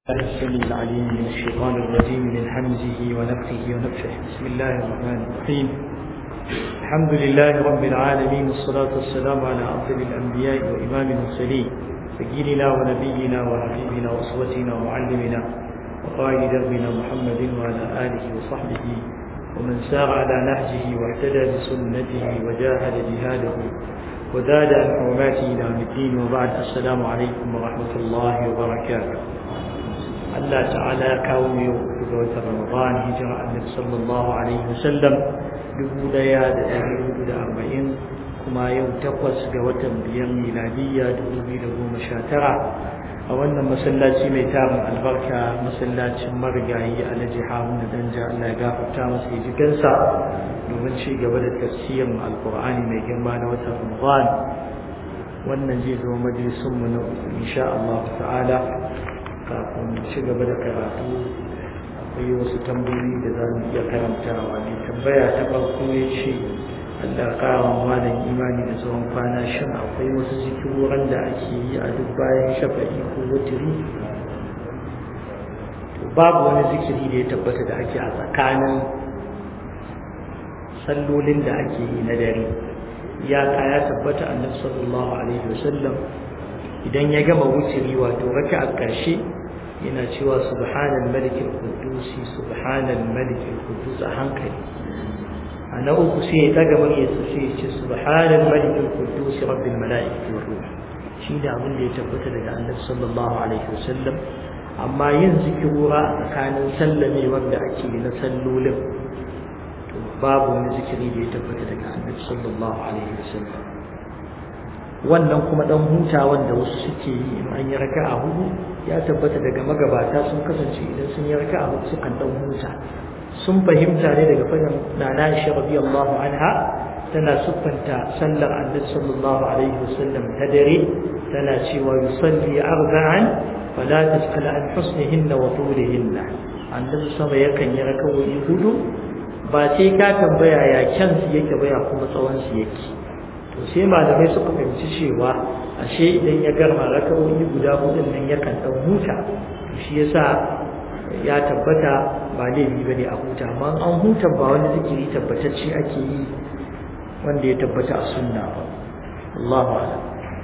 الله السميع العليم من الشيطان الرجيم من حمزه ونفخه ونفخه بسم الله الرحمن الرحيم الحمد لله رب العالمين والصلاة والسلام على أفضل الأنبياء وإمام المرسلين سيدنا ونبينا وحبيبنا وأسوتنا ومعلمنا وقائد دربنا محمد وعلى آله وصحبه ومن سار على نهجه واهتدى بسنته وجاهد جهاده وزاد عن حرماته إلى الدين وبعد السلام عليكم ورحمة الله وبركاته Allah ta'ala ya kawo mu yau ga watan Ramadan hijira Annabi sallallahu alaihi wasallam dubu daya da ɗari hudu da arba'in kuma yau takwas ga watan biyar miladiyya dubu biyu da goma sha tara a wannan masallaci mai tarin albarka masallacin marigayi alhaji haruna danja Allah ya gafarta masa ya ji gansa domin ci gaba da tafsirin alkur'ani mai girma na watan Ramadan wannan zai zama majalisunmu na uku insha Allah ta'ala kafin ci gaba da karatu akwai wasu tambayoyi da za mu iya karantawa ne tambaya ta farko ya ce Allah ƙara malam imani da tsawon kwana shin akwai wasu zikiroran da ake yi a duk bayan shafa'i ko wutiri babu wani zikiri da ya tabbata da ake a tsakanin sallolin da ake yi na dare ya ya tabbata annabi sallallahu alaihi wasallam idan ya gama wutiri wato raka a ƙarshe yana cewa subhanal malikil qudusi subhanal malikil qudus a hankali a na uku sai ya daga muryarsa sai ya ce subhanal malikil qudus rabbil malaikati war ruh shi da abin da ya tabbata daga annabi sallallahu alaihi wasallam amma yin zikirura a tsakanin sallamewar da ake na sallolin to babu wani zikiri da ya tabbata daga annabi sallallahu alaihi wasallam wannan kuma dan hutawan da wasu suke yi in an yi raka'a hudu ya tabbata daga magabata sun kasance idan sun yi raka'a hudu sukan dan huta sun fahimta ne daga fadin nana Aisha radiyallahu anha tana siffanta sallar Annabi sallallahu alaihi wasallam ta dare tana cewa yusalli arba'an fala tas'al an husnihinna wa tulihinna Annabi sama yakan yi raka'o'i hudu ba sai ka tambaya ya kyansu yake ba ya kuma tsawon su yake to sai malamai suka fahimci cewa ashe idan ya garma rakawoyi guda hudun nan yakan dan huta to shi yasa ya tabbata ba laifi bane a huta amma an huta ba wani zikiri tabbatacce ake yi wanda ya tabbata a sunna ba Allahu a'lam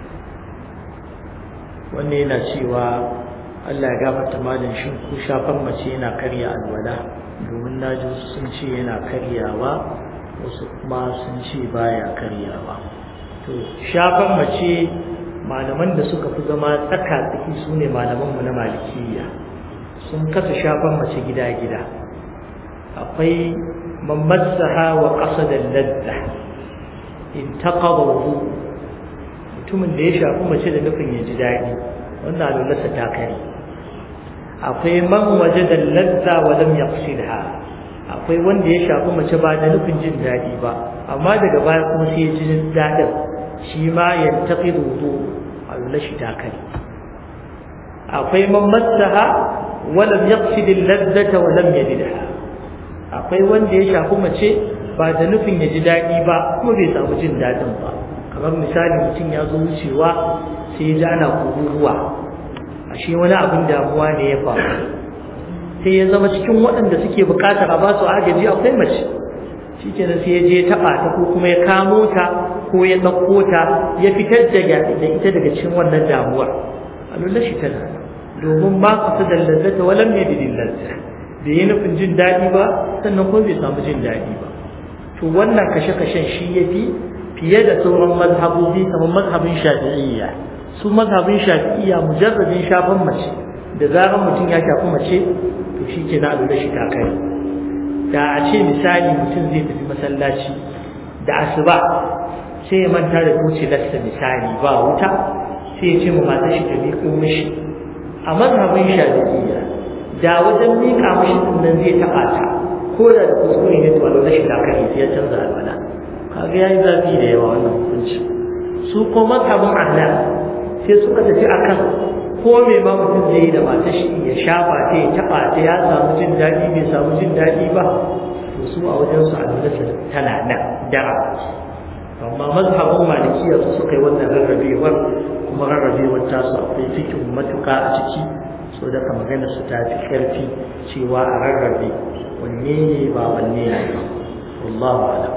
wannan yana cewa Allah ya gafarta malin shin ko shafan mace yana karya alwala domin naji sun ce yana karyawa wasu kuma sun ce baya karyawa to shafan mace malaman da suka fi zama tsaka tsaki su ne malamanmu na malikiya sun kasa shafan mace gida-gida akwai mamassaha wa ƙasa da ladda in taƙabaru mutumin da ya shafi mace da nufin ya ji daɗi wannan alulasa ta kare akwai man waje da ladda wa lam yaqsidha akwai wanda ya shafi mace ba da nufin jin daɗi ba amma daga baya kuma sai ya ji daɗin shi ma ya tafi rudu Allah shi takali akwai man massaha wa lam yaqsid al-ladzata wa lam yajidha akwai wanda ya shafi mace ba da nufin ya ji daɗi ba kuma bai samu jin daɗin ba kamar misali mutum ya zo wucewa sai ya ji ana kururuwa ashe wani abin damuwa ne ya faru sai ya zama cikin waɗanda suke buƙatar a ba su agaji akwai mace shi kenan sai ya je ya taɓa ta ko kuma ya kamo ta ko ya ɗauko ta ya fitar da ita daga cikin wannan damuwar a lullar shi tana domin ba ka ta dallazata walam ya bidin lazza bai yi nufin jin daɗi ba sannan kuma bai samu jin daɗi ba to wannan kashe-kashen shi ya fi fiye da sauran mazhabobi kamar mazhabin shafi'iyya su mazhabin shafi'iyya mujarradin shafan mace da zarar mutum ya shafi mace to shi ke na lullar shi ta kai da a ce misali mutum zai tafi masallaci da asuba sai ya manta da tuce lasta misali ba wuta sai ya ce mu mata shi ta miƙo mishi a mazhabin shafi'iyya da wajen miƙa mishi din nan zai taɓa ta ko da da kuskure ne to Allah shi lakari sai ya canza alwala kaga yayi zafi da yawa wannan hukunci su ko mazhabin ahlal sai suka tafi akan ko me ma mutum zai yi da matar shi ya shafa ta ya taɓa ta ya samu jin daɗi bai samu jin daɗi ba to su a wajen su alwalarsa tana nan dara amma mazhabin malikiya su suka yi wannan rarrabewar kuma rarrabewar tasu akwai fikin matuka a ciki so daga magana su ta fi ƙarfi cewa a rarrabe wanne ne ba wanne ne ba wallahu alam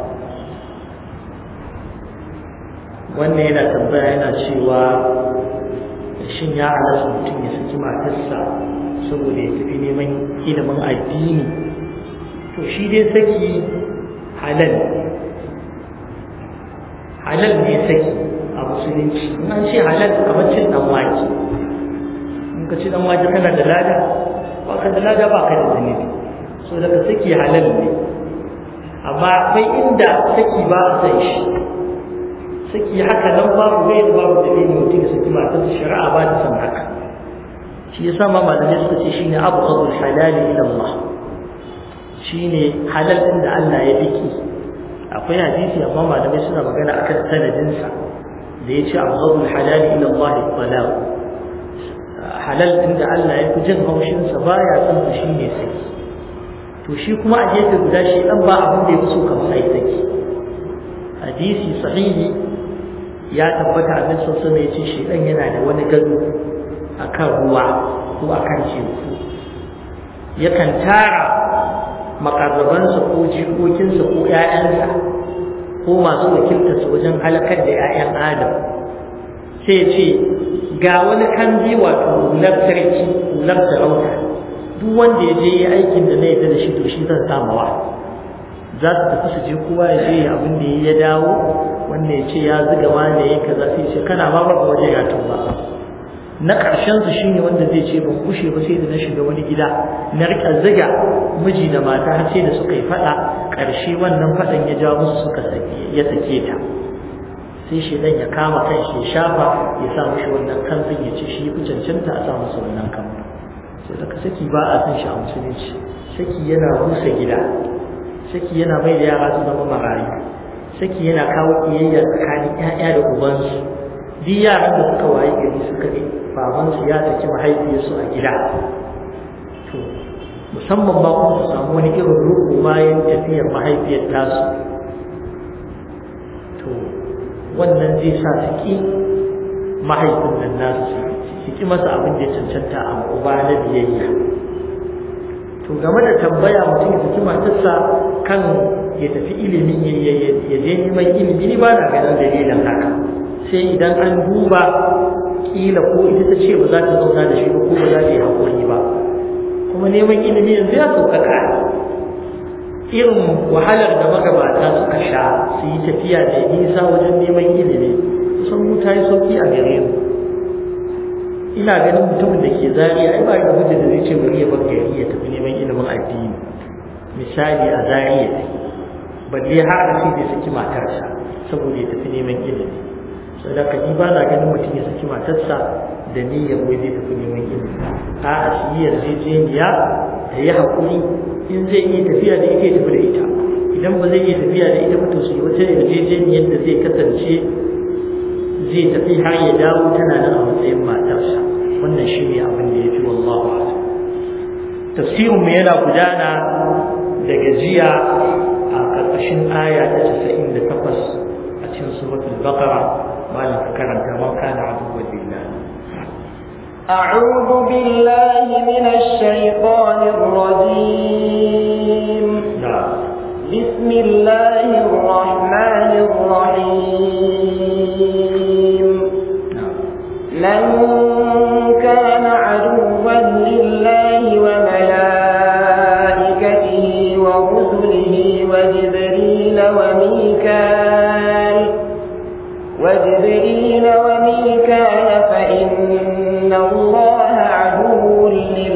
wannan yana tambaya yana cewa shin ya halatta mutum ya saki matarsa saboda ya tafi neman ilimin addini to shi dai saki halal halal ne saki a musulunci in an ce halal kamar cin dan wake in ka ci dan wake kana da lada ba ka da lada ba ka da zunubi so daga saki halal ne amma akwai inda saki ba a san shi saki haka nan babu bai da babu dalili mutum ya saki matarsa shari'a ba ta san haka shi yasa ma malamai suka ce shine abghadul halali ila Allah shine halal din da Allah ya biki akwai hadisi amma malamai suna magana akan sanadin sa da yace abghadul halali ila Allah talaq halal din da Allah ya fi jin haushin sa baya son sa shine saki to shi kuma a gefe guda shi dan ba abin da ya fi so kamar sai saki hadisi sahihi ya tabbata abin sosai mai ce shi dan yana da wani gado akan ruwa ko akan teku yakan tara makarrabansa ko jikokinsa ko ‘ya'yansa ko masu wakiltarsa wajen halakar da ‘ya'yan adam sai ce ga wani kandi wato hular sarki hular sarauta duk wanda ya je yi aikin da na yadda da shi to shi zan samawa za su tafi su je kowa ya je abin da ya dawo wanda ya ce ya ziga wane ya kaza sai ce kana ma ba waje ya tuba na ƙarshen su shine wanda zai ce ban kushe ba sai da na shiga wani gida na rika ziga miji da mata har sai da suka yi faɗa ƙarshe wannan faɗan ya jawo musu suka sake ya sake ta sai shi dan ya kama kan shi ya shafa ya sa mishi wannan kamfin ya ce shi fi cancanta a sa masa wannan kamfin sai daga saki ba a san shi a musulunci saki yana rusa gida saki yana mai da yara su zama marayu saki yana kawo kiyayya tsakanin 'ya'ya da ubansu duk yaran da suka waye gari suka ne babansu ya saki mahaifiyarsu a gida to musamman ma kuma su samu wani irin ruku bayan tafiyar mahaifiyar tasu to wannan zai sa su ki mahaifin nan nasu su ki masa abin da ya cancanta a uba na biyayya to game da tambaya mutum ya saki matarsa kan ya tafi ilimin ya je neman ilimi ni ba na ganin dalilin haka sai idan an duba kila ko ita ta ce ba za ta zauna da shi ba ko ba za ta yi haƙuri ba kuma neman ilimi yanzu ya sauƙaƙa irin wahalar da magabata suka sha su yi tafiya da nisa wajen neman ilimi kusan mu ta yi sauƙi a gare mu ina ganin mutumin da ke zariya ai ba da hujja da zai ce bari ya bar gari ya tafi neman ilimin addini misali a zariya balle har da sai bai saki matarsa saboda ya tafi neman ilimi sadaka ni ba na ganin mutum ya saki matarsa da niyyar wai zai tafi neman ilimi a a shi yarjejeniya da ya haƙuri in zai iya tafiya da ita ya tafi da ita idan ba zai iya tafiya da ita ba to su wata yarjejeniyar da zai kasance zai tafi har ya dawo tana nan a matsayin matarsa wannan shi ne abin da ya fi wallahu a'lam tafsirin mu yana gudana daga jiya a ƙarƙashin aya ta 98 a cikin suratul baqara malam karanta man kana aduwwan lillah أعوذ بالله من الشيطان الرجيم نعم بسم الله الرحمن الرحيم نعم من كان عدوا لله وملائكته ورسله وجبريل وميكال وجبريل وميكال فإن الله عدو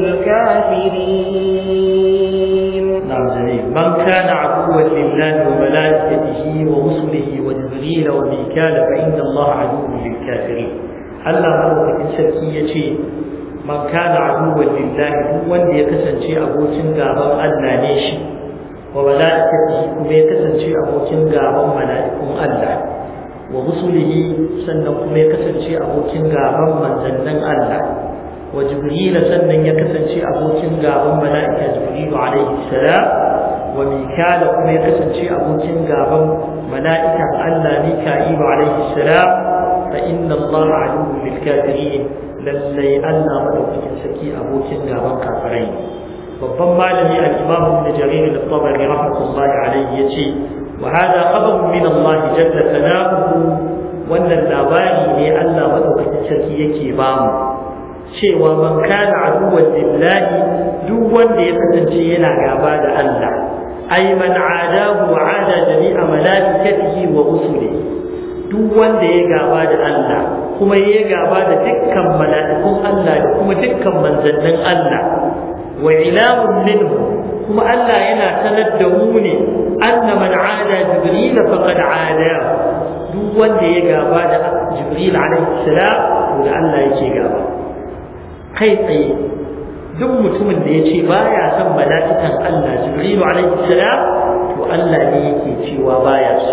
للكافرين نعم جميل من كان عدوا لله وملائكته ورسله وجبريل وميكال فإن الله عدو للكافرين Allah madaukakin sarki ya ce man kana aduwwan lillahi duk wanda ya kasance abokin gaban Allah ne shi wa mala'ikatihi kuma ya kasance abokin gaban mala'ikun Allah wa rusulihi sannan kuma ya kasance abokin gaban manzannin Allah wa jibril sannan ya kasance abokin gaban mala'ika jibril alaihi salam wa mikala kuma ya kasance abokin gaban mala'ikan Allah mika'il alaihi salam fa inna Allah aduwwun lil kafirin lallai Allah madaukakin sarki abokin gaban kafirai babban malami al-Imam Ibn Jarir al-Tabari rahmatullahi alayhi yace wa hada khabarun min Allah jalla thanahu wannan labari ne Allah madaukakin sarki yake ba mu cewa man kana aduwwan lillahi duk wanda ya kasance yana gaba da Allah ay man adahu wa ada jami'a malaikatihi wa rusulihi duk wanda ya gaba da Allah kuma ya gaba da dukkan mala'ikun Allah da kuma dukkan manzannin Allah wa ilamun minhu kuma Allah yana sanar da mu ne anna man ada jibril faqad ada duk wanda ya gaba da jibril alaihi salam to da Allah yake gaba kai tsaye duk mutumin da ya ce baya son mala'ikan Allah jibril alaihi salam to Allah ne yake cewa baya so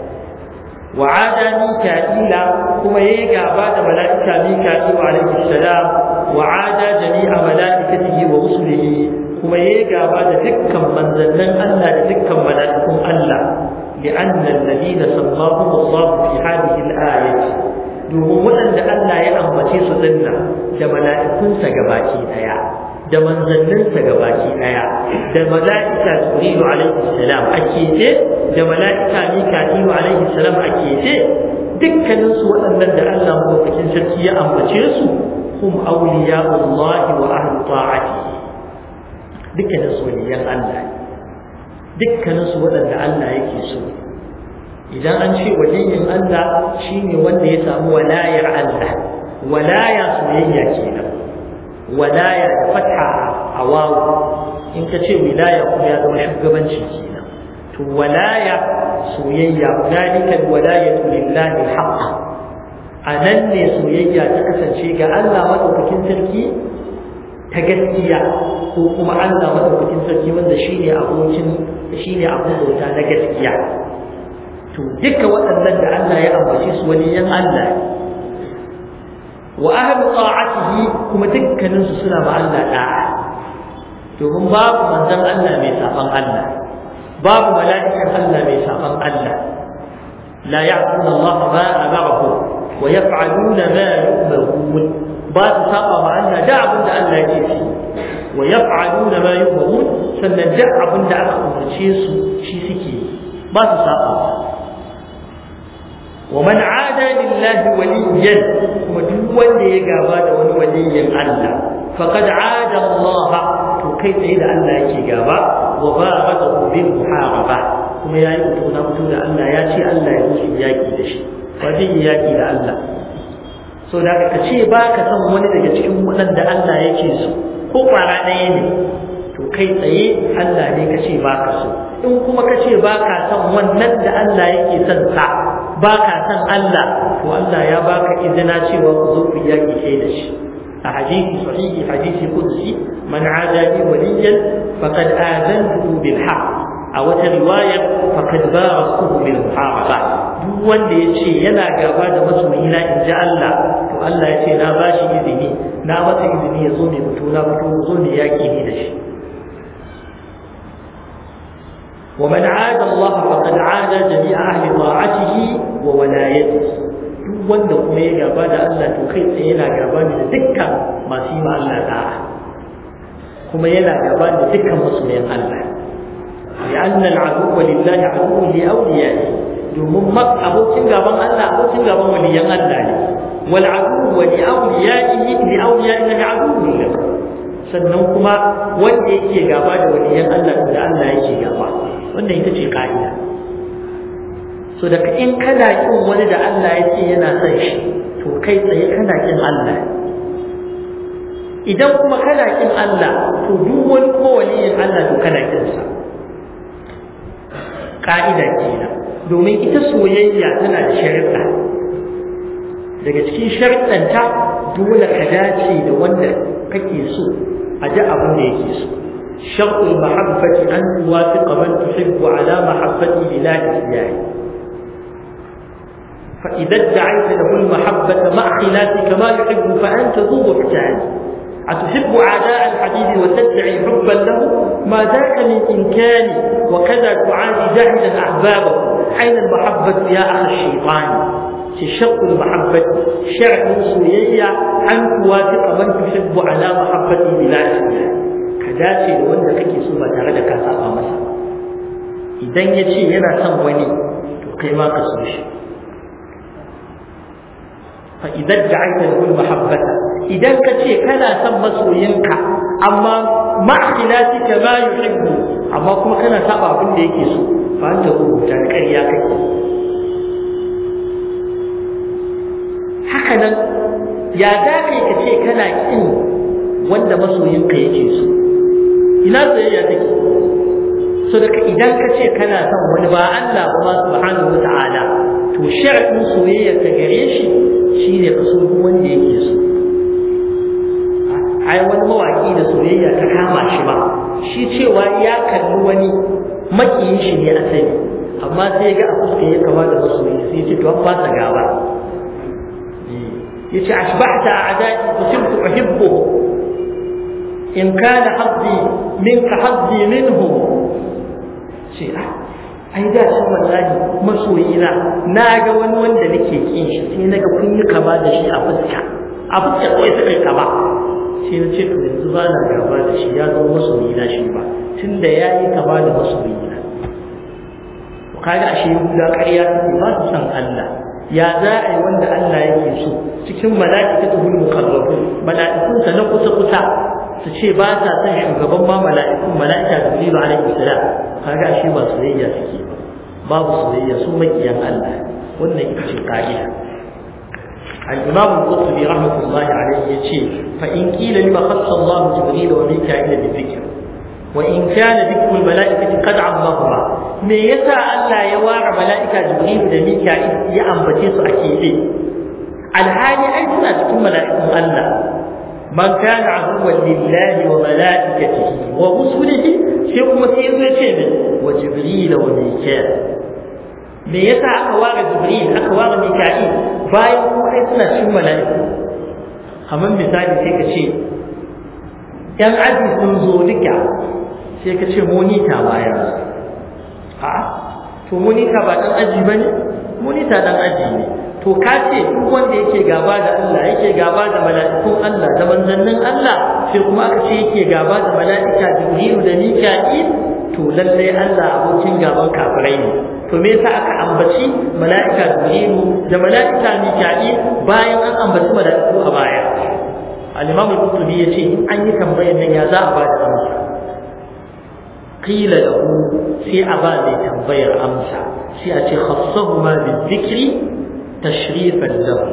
وعاد ميكائيل كما يجا بعد ملائكة ميكائيل عليه السلام وعاد جميع ملائكته ورسله كما يجا بعد دكا من ذنن الله دكا ملائكم الله لأن الذين سماهم الله في هذه الآية domin waɗanda Allah ya ambace su dinna da mala'ikunsa gabaki ɗaya da manzanninsa gabaki ɗaya da mala'ika Jibrilu alaihi salam a kece da mala'ika Mika'ilu alaihi salam a kece dukkanin su waɗannan da Allah madaukakin sarki ya ambace su hum awliya'ullahi wa ahlu ta'atihi dukkanin su waliyan Allah dukkanin su waɗanda Allah yake so idan an ce waliyin Allah shine wanda ya samu walayar Allah walaya soyayya kenan walaya da fatha a wawu in ka ce wilaya kuma ya zama shugabanci kenan to walaya soyayya zalika alwalayatu lillahi alhaq anan ne soyayya ta kasance ga Allah madaukakin sarki ta gaskiya ko kuma Allah madaukakin sarki wanda shine abokin shine abin bauta na gaskiya to duka waɗannan da Allah ya ambace su waliyan Allah wa ahlu ta'atihi kuma dukkanin su suna ma Allah da'a domin babu manzon Allah mai saban Allah babu mala'ikan Allah mai saban Allah la ya'tuna Allah ma amarahu wa yaf'aluna ma yu'marun ba su saba ma Allah da abin da Allah ya ce wa yaf'aluna ma yu'marun sannan da abin da aka umarce su shi suke ba su saba ومن عادى لله وليا ودون wanda ya gaba da wani waliyin Allah faqad aada Allah to kai tsaye da Allah yake gaba wa ba'adahu bil muharaba kuma yayi mutu na mutu da Allah ya ce Allah ya yi yaki da shi ba zai yi yaki da Allah so da ka ce ba ka san wani daga cikin waɗanda Allah yake so ko kwara ɗaya ne to kai tsaye Allah ne ka ce ba ka so in kuma ka ce ba ka san wannan da Allah yake son sa ba ka san Allah to Allah ya baka izina cewa ku zo ku yaki kai da shi a hadisi sahihi hadisi qudsi man adani waliyan faqad azantuhu bil haqq a wata riwaya faqad barasuhu bil muharaba duk wanda yace yana gaba da masoyina in ji Allah to Allah ya ce na bashi izini na masa izini ya zo mai mutu na mutu zo ne yaki ni da shi ومن عاد الله فقد عاد جميع أهل طاعته وولايته duk wanda kuma ya gaba da Allah to kai tsaye yana gaba da dukkan masu yi ma Allah da'a kuma yana gaba da dukkan masoyan Allah ya annal aduwwa lillahi aduwwu li awliyai domin mak abokin gaban Allah abokin gaban waliyan Allah ne wal aduwwa li awliyaihi li awliyaihi aduwwu lahu sannan kuma wanda yake gaba da waliyan Allah da Allah yake gaba wannan ita ce ka'ida so daga in kana kin wani da Allah ya ce yana son shi to kai tsaye kana kin Allah idan kuma kana kin Allah to duk wani ko waliyin Allah to kana kin sa ka'ida kenan domin ita soyayya tana da sharuɗa daga cikin sharuɗanta dole ka dace da wanda kake so a ji abin da yake so شرط المحبة أن توافق من تحب على محبته بلا إسيان فإذا ادعيت له المحبة مع خلافك ما يحب فأنت ذو بهتان أتحب أعداء الحبيب وتدعي حبا له ما ذاك من إمكان وكذا تعادي جاهدا أحبابه أين المحبة يا أخ الشيطان ce shaqqul mahabbati shar'in soyayya an tuwafiqa man tuhibbu ala mahabbati bila ka dace da wanda kake so ba tare da ka saba masa idan ya ce yana son wani to kai ma ka so shi fa idan da'aita lahu mahabbata idan ka ce kana son masoyinka amma ma khilatika ma yuhibbu amma kuma kana saba abin da yake so fa anta rubuta ƙarya kake haka nan ya za kai ka ce kana kin wanda masoyinka yake so ina soyayya take so daga idan ka ce kana son wani ba Allah ba subhanahu wata'ala to shar'in soyayya ka gare shi shine ka so duk wanda yake so ai wani mawaki da soyayya ta kama shi ba shi cewa ya kalli wani makiyin shi ne asali amma sai ga a fuska ya kama da masoyi sai ce to an fasa gaba yace ashbahta a'da'i kusibtu uhibbuhu in kana haddi minka haddi minhu ce ai da shi wallahi masoyina na ga wani wanda nake kin shi sai naga kun yi kama da shi a fuska a fuska kawai suka yi kama sai na ce to yanzu ba na gaba da shi ya zama masoyina shi ba tunda ya yi kama da masoyina to kaga ashe guda ƙarya take ba su san Allah ya za a yi wanda Allah yake so cikin mala'ikatul muqarrabun mala'ikunsa na kusa kusa su ce ba ta son shugaban ma mala'ikun mala'ika jibrilu alaihi salam kaga shi ba soyayya suke babu soyayya su makiyan Allah wannan ita ce ka'ida al-imam al-qurtubi rahmatullahi alaihi yace fa in qila lima khassa Allah jibril wa mika'il bi dhikr wa in kana dhikru al-mala'ikati qad ammahuma me yasa Allah ya ware mala'ika jibril da mika'il ya ambace su a kebe alhali ai suna cikin mala'ikun Allah من كان عدوا لله وملائكته ورسله sai kuma sai yazo ce ne wa jibril wa mika'il me yasa aka ware jibril aka ware mika'il bayan kuma ai suna cikin mala'iku kamar misali sai ka ce yan aji sun zo duka sai ka ce monita baya a to monita ba dan aji bane monita dan aji ne to ka ce duk wanda yake gaba da Allah yake gaba da mala'ikun Allah da manzannin Allah sai kuma aka ce yake gaba da mala'ika Jibrilu da Mika'il to lalle Allah abokin gaban kafirai ne to me yasa aka ambaci mala'ika Jibrilu da mala'ika Mika'il bayan an ambaci mala'iku a baya al-Imam al-Qurtubi yace an yi tambayar nan ya za a ba da amsa qila lahu sai a ba da tambayar amsa sai a ce khassahuma bi-dhikri tashrifan lahu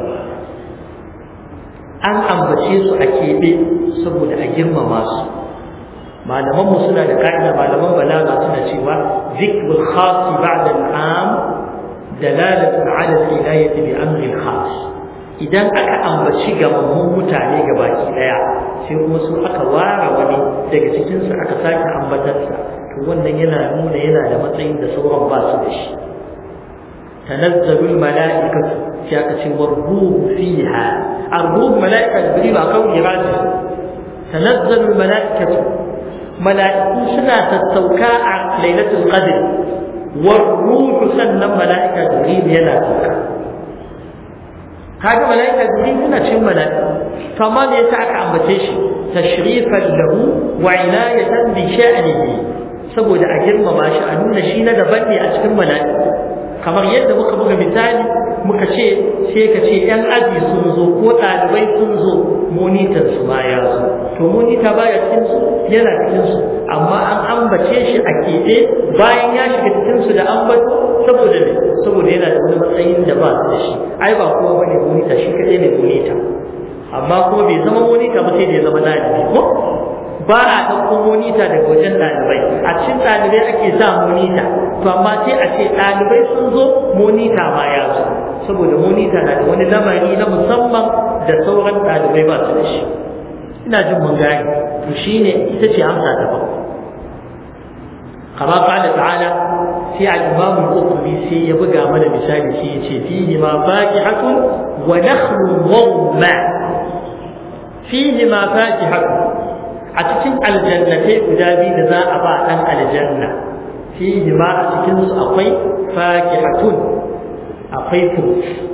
an ambace su a keɓe saboda a girmama su malaman mu suna da ka'ida malaman balaga suna cewa zikrul khas ba'da al'am dalalatu ala al-ilayati bi amri khas idan aka ambaci gamammun mutane gabaki daya sai kuma su aka ware wani daga cikin su aka sake ambatarsa to wannan yana nuna yana da matsayin da sauran ba su da shi تنزل الملائكة شاكة والروح فيها الروح ملائكة جبريل أقول إرادة تنزل الملائكة ملائكة سنة التوكاء ليلة القدر والروح سنة ملائكة جبريل ينا توكاء هذا ملائكة جبريل سنة شو ملائكة فما يسعك عن بتيش تشريفا له وعناية بشأنه saboda a girmama shi a nuna shi na daban ne a cikin mala'iku kamar yadda muka buga misali muka ce sai ka ce yan aji sun zo ko ɗalibai sun zo monitor su ma ya zo to monita baya cikin su yana cikin su amma an ambace shi a keɓe bayan ya shiga cikin su da ambato saboda ne saboda yana da wani matsayin da ba su da shi ai ba kowa bane monita shi kaɗai ne monita amma kuma bai zama monita ba sai da ya zama ɗalibi ko ba a ɗauko monita daga wajen ɗalibai a cikin ɗalibai ake sa monita to amma sai a ce ɗalibai sun zo monita ma ya zo saboda monita na da wani lamari na musamman da sauran ɗalibai ba su da shi ina jin mun gane to shine ita ce amsa ta farko kama qala ta'ala sai al-imam al-qurtubi sai ya buga mana misali sai ya ce fihi ma faqihatun wa nakhlun wa rumman fihi ma faqihatun a cikin aljannatai guda biyu da za a ba ɗan aljanna fihi ma a cikin su akwai fakihatun akwai fruit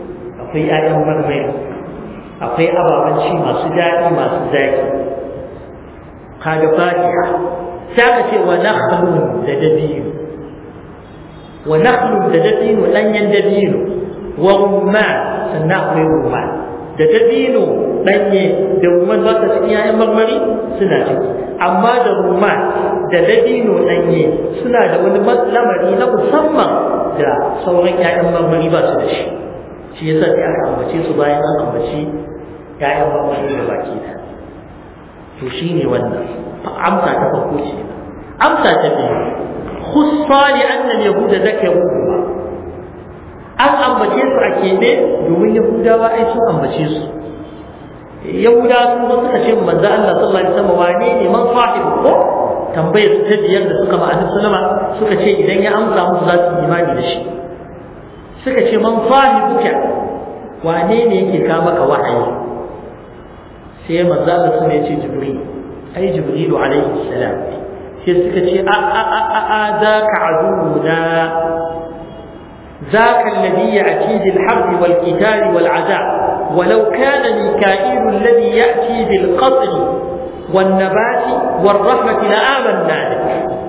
akwai 'ya'yan marmari akwai ababen ci masu daɗi masu zaki kaga fatiha sai aka ce wa nakhlun da dabino wa nakhlun da dabino ɗanyen dabino wa rumman sannan akwai rumman da dabino ɗanye da rumman za ka cikin 'ya'yan marmari suna ciki amma da rumman da dabino ɗanye suna da wani lamari na musamman da sauran 'ya'yan marmari ba su da shi shi yasa sai aka ambace su bayan an ambaci 'ya'yan marmari da baki da to shine wannan amsa ta farko ce amsa ta biyu khussa li anna al-yahuda zakaru an ambace su a kebe domin yahudawa ai sun ambace su yahudawa sun zo suka ce manzo Allah sallallahu alaihi wasallam wane ne man sahibu ko tambayar ta biyar da suka ma'anin sallama suka ce idan ya amsa musu za su imani da shi suka ce man sahibuka wane ne yake ka maka wahayi sai manzo Allah sun ce jibril ai jibrilu alaihi salam sai suka ce a a a a a zaka aduna ذاك الذي يأتي بالحرب والقتال والعذاب ولو كان ميكائيل الذي يأتي بالقتل والنبات والرحمة لآمنا به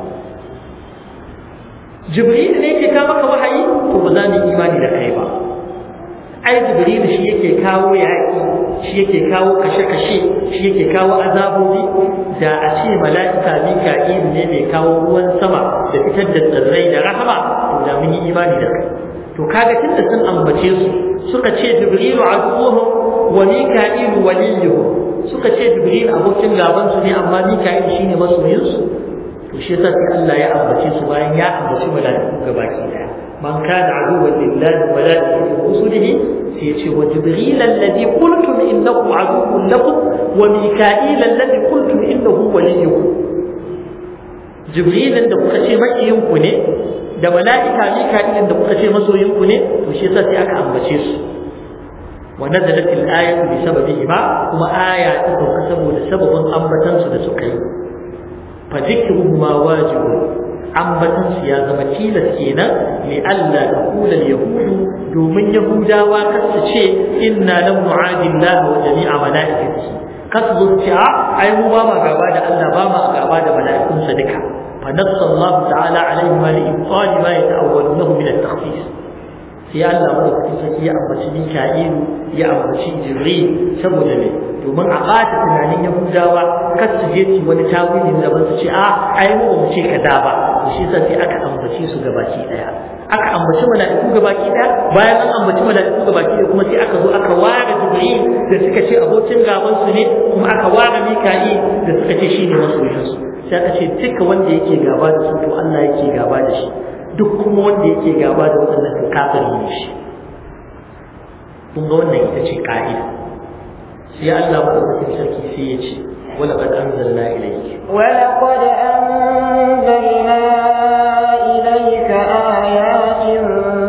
جبريل ne yake kawo maka wahayi to ba za mu imani da kai ba ai jibril shi yake kawo yaƙi shi yake kawo kashe-kashe shi yake kawo azabobi da a ce mala'ika mika'il ne mai kawo ruwan sama da fitar da tsirrai da rahama to da mun yi imani da kai to kaga tunda sun ambace su suka ce jibrilu aduwwuhum wa mika'ilu waliyuhum suka ce jibril abokin gaban su ne amma mika'il shine masoyin su to shi yasa sai Allah ya ambace su bayan ya ambaci mala'iku gabaki daya man kana aduwwan lillahi wa malaikatihi wa rusulihi sai ya ce wa jibril alladhi qultum innahu aduwwun lakum wa mika'il alladhi qultum innahu waliyukum jibril da kuka ce makiyin ku ne da mala'ika mika'il da kuka ce masoyin ku ne to shi yasa sai aka ambace su ونزلت الآية بسببهما وما آية تدوك سبب سبب أنبتن سدسكي فذكرهما واجب أنبتن سيازة متيلة كينا لألا تقول اليهود دومن يهودا وكسشي إنا لم نعاد الله وجميع ملائكته كسب الشعاء أي هو ما قاباد ألا باما قاباد ملائكم صدقا فنص الله تعالى عليهما لإبطال ما يتأولونه من التخصيص sai Allah madaukakin sarki ya ambaci Mika'ilu ya ambaci Jibril saboda me domin a ɓata tunanin Yahudawa kar su je su wani tawilin da ban su ce a ai mu ba mu ce kaza ba to shi yasa sai aka ambace su gabaki daya aka ambaci mala'iku gabaki daya bayan an ambaci mala'iku gabaki daya kuma sai aka zo aka ware Jibril da suka ce abokin gaban su ne kuma aka ware Mika'il da suka ce shine masoyin su sai aka ce duka wanda yake gaba da su to Allah yake gaba da shi duk kuma wanda yake gaba da waɗannan to kafiri ne shi kun ga wannan ita ce ka'ida sai Allah madaukakin sarki sai ya ce wala qad anzalna ilayka wala qad anzalna ilayka ayatin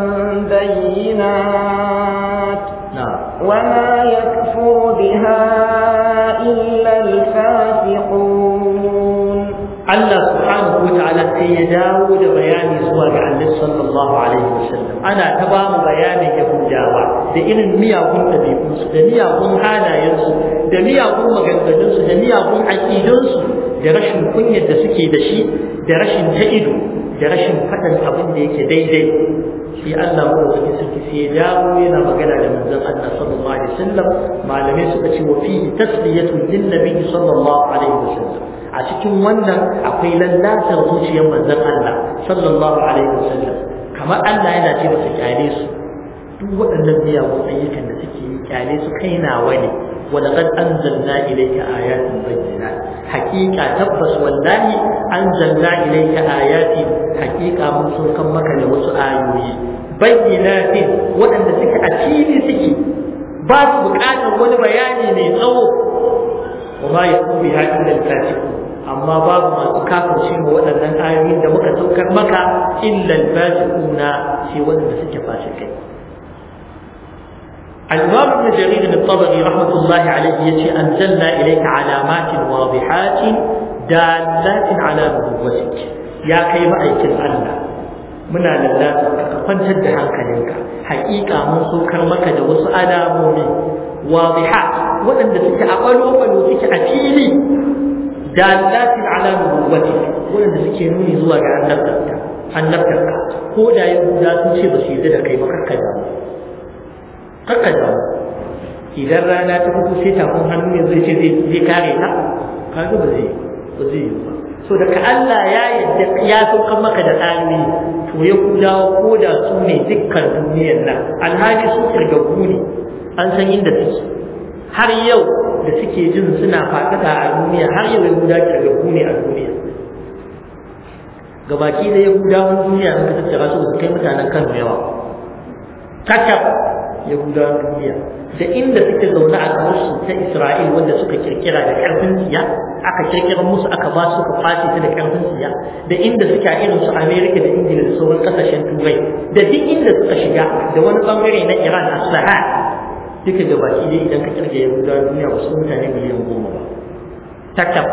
bayyinat wama yakfuru biha illa al-fasiqun Allah subhanahu wa ta'ala sai ya dawo da bayani zuwa ga Annabi sallallahu alaihi wasallam ana ta ba mu bayanin Yahudawa da irin miyagun ɗabi'unsu da miyagun halayensu da miyagun maganganunsu da miyagun aƙidunsu da rashin kunyar da suke da shi da rashin ta ido da rashin faɗan abin da yake daidai shi Allah madaukaki sarki sai ya dawo yana magana da manzon Allah sallallahu alaihi wasallam malamai suka ce wa fihi tasliyatu lin nabi sallallahu alaihi wasallam a cikin wannan akwai lallatar zuciyar manzon Allah sallallahu alaihi wasallam kamar Allah yana ce masa kyale su duk waɗannan miyagun ayyukan da suke yi kyale su kai nawa ne ولقد أنزلنا إليك آيات بينات حقيقة تبس والله أنزلنا إليك آيات حقيقة من سلك مكة لوسو آيوي بينات وأن سك أكيد سكي باب بكاتا ولا بياني من صوت وما يكون بها إلا الفاسقون amma babu masu kafirce wa waɗannan ayoyin da muka saukar maka illa al-fasiquna sai wanda suke fasikai الإمام ابن جرير الطبري رحمة الله عليه يتي أنزلنا إليك علامات واضحات دالات على نبوتك يا كيما أيكن الله منا لله kwantar da hankalinka haƙiƙa mun saukar maka da wasu alamomi wadihat waɗanda suke a ɓalo-ɓalo suke a fili dalatin ala nubuwwati waɗanda suke nuni zuwa ga annabtarka annabtarka ko da yahuda sun ce ba su yi da kai ba kakka damu kakka damu idan rana ta fito sai tafin hannu yanzu ce zai kare ta kaga ba zai ba zai yi ba so daga Allah ya yadda ya saukar maka da ayoyi to ya kudawa ko da su ne dukkan duniyar nan alhaji su kirgagu ne an san inda suke har yau da suke jin suna faɗaɗa a duniya har yau yahuda kirgagu ne a duniya gabaki da yahudawan duniya suka tattara su su kai mutanen kano yawa kakaf yahudawan duniya da inda suke zaune a ƙasarsu ta Isra'il wanda suka kirkira da ƙarfin siya aka kirkira musu aka ba su suka kwace ta da ƙarfin siya da inda suke a irin su Amerika da Ingila da sauran ƙasashen Turai da duk inda suka shiga da wani bangare na Iran a Sahel duka da baki dai idan ka kirga Yahudawa duniya ba su mutane miliyan goma ba takab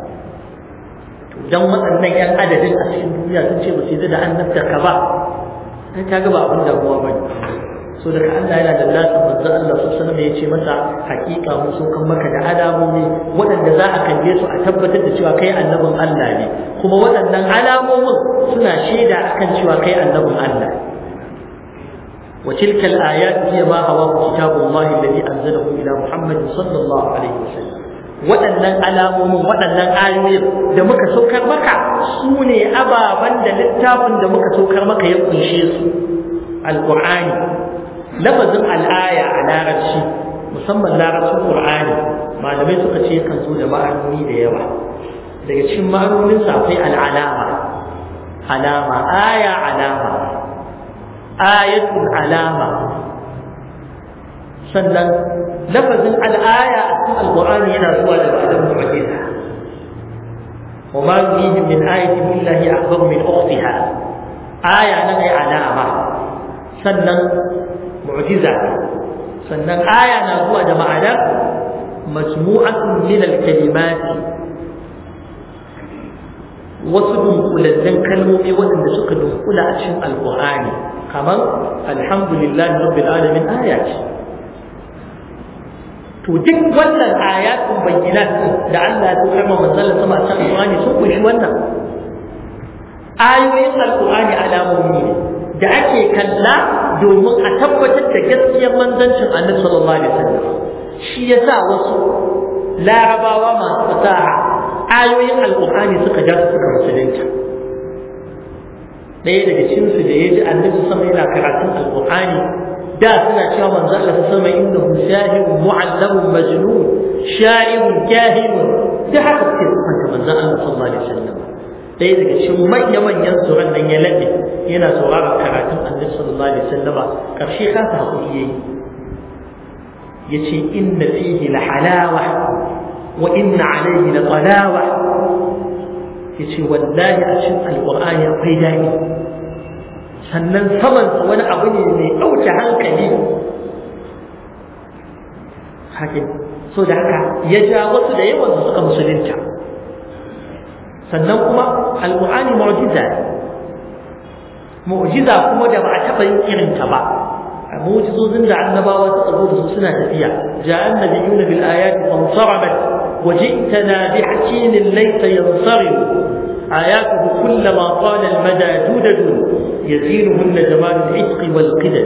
dan waɗannan 'yan adadin a cikin duniya sun ce ba su yi da annabta ka ba sai ka ga ba abin damuwa ba ne so daga Allah yana da lasa manzo Allah su sanar ya ce masa hakika mu so kan maka da alamomi waɗanda za a kalle su a tabbatar da cewa kai annabin Allah ne kuma waɗannan alamomin suna shaida akan cewa kai annabin Allah wa tilka al-ayat hiya ma hawa kitabullahi alladhi anzalahu ila Muhammad sallallahu alaihi wasallam waɗannan alamomin waɗannan ayoyin da muka saukar maka su ne ababen da littafin da muka saukar maka ya kunshe su alqur'ani lafazin al'aya a larabci musamman larabcin qur'ani malamai suka ce kan zo da ma'anoni da yawa daga cikin ma'anonin sa akwai al'alama alama aya alama ayatul alama sannan lafazin al'aya a cikin alqur'ani yana zuwa da ma'anar mu'jiza وما يريهم من آية إلا هي أكبر من أختها آية نغي علامة سنن mu'jiza sannan aya na zuwa da ma'anar majmu'atun min al-kalimat wasu dunkulallen kalmomi waɗanda suka dunkula a cikin alƙur'ani kamar alhamdulillahi rabbil alamin aya ce to duk wannan ayatun bayyinat da Allah ya kama manzon sama a cikin alƙur'ani sun kunshi wannan ayoyin alƙur'ani alamomi ne da ake kalla domin a tabbatar da gaskiyar manzancin annabi sallallahu alaihi wasallam shi yasa wasu larabawa masu fasaha ayoyin alqur'ani suka ja suka musulunta ɗaya daga cikin su da yaji annabi sama yana karatun alqur'ani da suna cewa manzo Allah sama innahu shahidun mu'allamun majnun sha'irun kahinun da haka suke sifanta manzo Allah sallallahu alaihi wasallam ɗaya daga cikin manya-manyan tsoron nan ya laɓe yana sauraron karatun annabi sallallahu alaihi wasallama ƙarshe kasa hakuri yayi yace inna fihi la halawa wa inna alayhi la talawa yace wallahi a cikin alqur'ani akwai dadi sannan saman sa wani abu ne mai ɗauke hankali hakin so da haka ya ja wasu da yawan su suka musulunta sannan kuma alqur'ani mu'jiza mu'jiza kuma da ba a taba yin irin ta ba mu'jizozin da annabawa suka zo da su suna tafiya ja'a annabiyuna bil ayati fansarabat وجئتنا بحكيم ليس ينصرم آياته كلما طال المدى جدد يزينهن جمال العتق والقدر